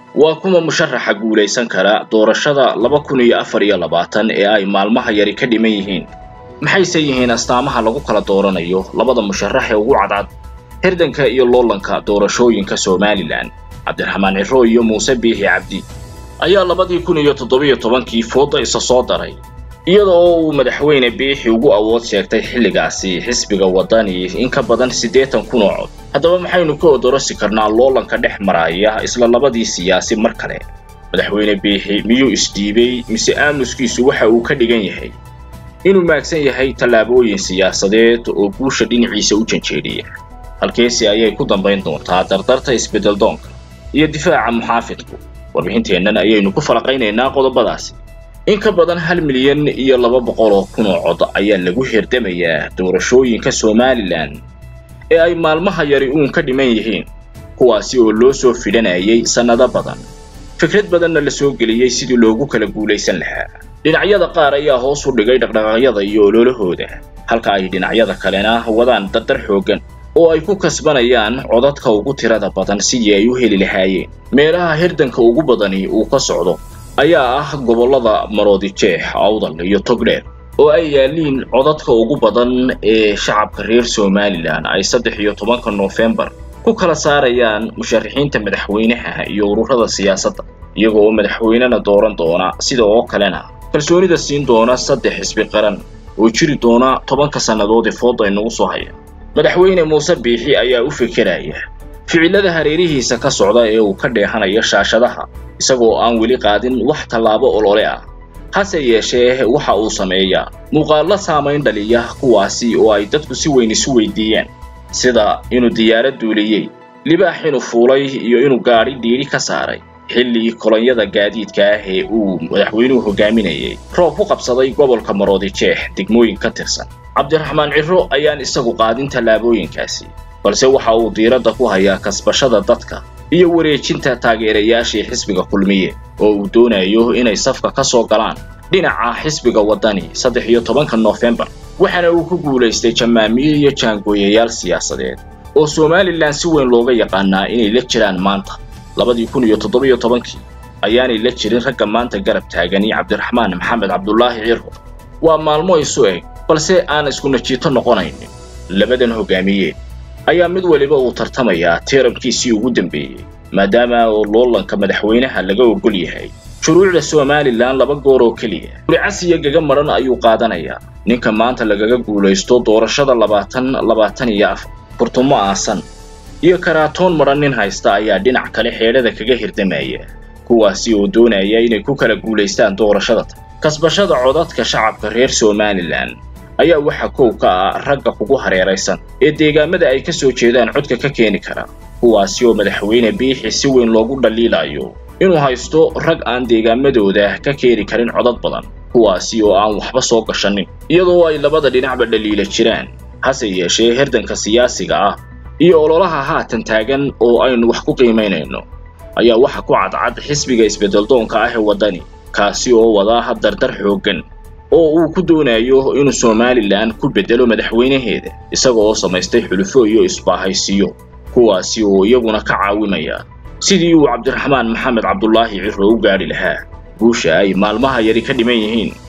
waa kuma musharaxa guulaysan kara doorashada laba kun iyo afar iyo labaatan ee ay maalmaha yari ka dhiman yihiin maxayse yihiin astaamaha lagu kala dooranayo labada musharax ee ugu cadcad hirdanka iyo loolanka doorashooyinka somalilan cabdiraxmaan ciro iyo muuse biixi cabdi ayaa labadii kun iyo toddobiyo tobankii fooda isa soo daray iyada oo uu madaxweyne biixi ugu awood sheegtay xilligaasi xisbiga waddani in ka badan siddeetan kun oo cod haddaba maxaynu ka odorosi karnaa loolanka dhex maraya isla labadii siyaasi mar kale madaxweyne biixi miyuu isdhiibay mise aamuskiisu waxa uu ka dhigan yahay inuu maagsan yahay tallaabooyin siyaasadeed oo guusha dhinaciisa u janjeedhiya halkeesi ayay ku dambayn doontaa dardarta isbeddeldoonka iyo difaaca muxaafidku warbixinteennan ayaynu ku falaqaynaynaa qodobadaasi in ka badan hal milyan iyo laba boqol oo kun oo cod ayaa lagu hirdamayaa doorashooyinka somalilan ee ay maalmaha yari uun ka dhiman yihiin kuwaasi oo loo soo fidhanayay sannado badan fikrad badanna la soo geliyey sidii loogu kala guulaysan lahaa dhinacyada qaar ayaa hoos u dhigay dhaqdhaqaaqyada iyo ololahooda halka ay dhinacyada kalena wadaan dardar xooggan oo ay ku kasbanayaan codadka ugu tirada badan sidii ay u heli lahaayeen meelaha hirdanka ugu badani uu ka socdo ayaa ah gobollada maroodijeex awdal iyo togdheer oo ay yaaliin codadka ugu badan ee shacabka reer somalilan ay saddex iyo tobanka noofembar ku kala saarayaan musharaxiinta madaxweynaha iyo ururada siyaasadda iyaga oo madaxweynena dooran doona sida oo kalena kalsoonida siin doona saddex xisbi qaran oo jiri doona tobanka sannadood ee fooda inagu soo haya madaxweyne muuse biixi ayaa u fekeraya ficilada hareerihiisa ka socda ee uu ka dheehanayo shaashadaha isagoo aan weli qaadin wax tallaabo olole ah hase yeeshee waxa uu sameeyaa muuqaallo saamayn dhaliya kuwaasi oo ay dadku si weyn isu weydiiyeen sida inuu diyaarad duuliyey libaax inuu fuulay iyo inuu gaadhi dhiidhi ka saaray xilli kolonyada gaadiidka ah ee uu madaxweynuhu hogaaminayay roob ku qabsaday gobolka maroodijeex degmooyin ka tirsan cabdiraxmaan ciro ayaan isagu qaadin tallaabooyinkaasi balse waxa uu diiradda ku hayaa kasbashada dadka iyo wareejinta taageerayaashii xisbiga kulmiye oo uu doonayo inay safka ka soo galaan dhinaca xisbiga waddani saddex iyo tobanka noofembar waxaana uu ku guulaystay jamaamiye iyo jaangooyayaal siyaasadeed oo somalilan si weyn looga yaqaanaa inay la jiraan maanta labadii kun iyo toddobiyo tobankii ayaanay la jirin ragga maanta garab taagani cabdiraxmaan maxamed cabdulaahi ciro waa maalmo isu eg balse aan isku najiito noqonaynin labadan hogaamiye ayaa mid weliba uu tartamayaa tiirabkiisii ugu dambeeyey maadaama oo loolanka madaxweynaha laga ogol yahay shuruucda somalilan laba goor oo keliya guricasiya gaga madhan ayuu qaadanayaa ninka maanta lagaga guulaysto doorashada labaatan labaatan iyo afar furtumo aasan iyo karaatoon madhan nin haysta ayaa dhinac kale xeedhada kaga hirdamaya kuwaasi oo doonaya inay ku kala guulaystaan doorashada tan kasbashada codadka shacabka reer somalilan ayaa waxa kow ka ah ragga kugu hareeraysan ee deegaamada ay ka soo jeedaan codka ka keeni kara kuwaasi oo madaxweyne biixi si weyn loogu dhaliilayo inuu haysto rag aan deegaamadooda ka keeni karin codad badan kuwaasi oo aan waxba soo gashanin iyadoo ay labada dhinacba dhaliila jiraan hase yeeshee hirdanka siyaasiga ah iyo ololaha haatan taagan oo aynu wax ku qiimaynayno ayaa waxa ku cadcad xisbiga isbeddeldoonka ah ee waddani kaasi oo wadaa dardar xooggan oo uu ku doonayo inuu somalilan ku beddelo madaxweynaheeda isaga oo samaystay xulufo iyo isbaahaysiyo kuwaasi oo iyaguna ka caawimaya sidii uu cabdiraxmaan maxamed cabdulaahi ciro u gaadhi lahaa guusha ay maalmaha yari ka dhiman yihiin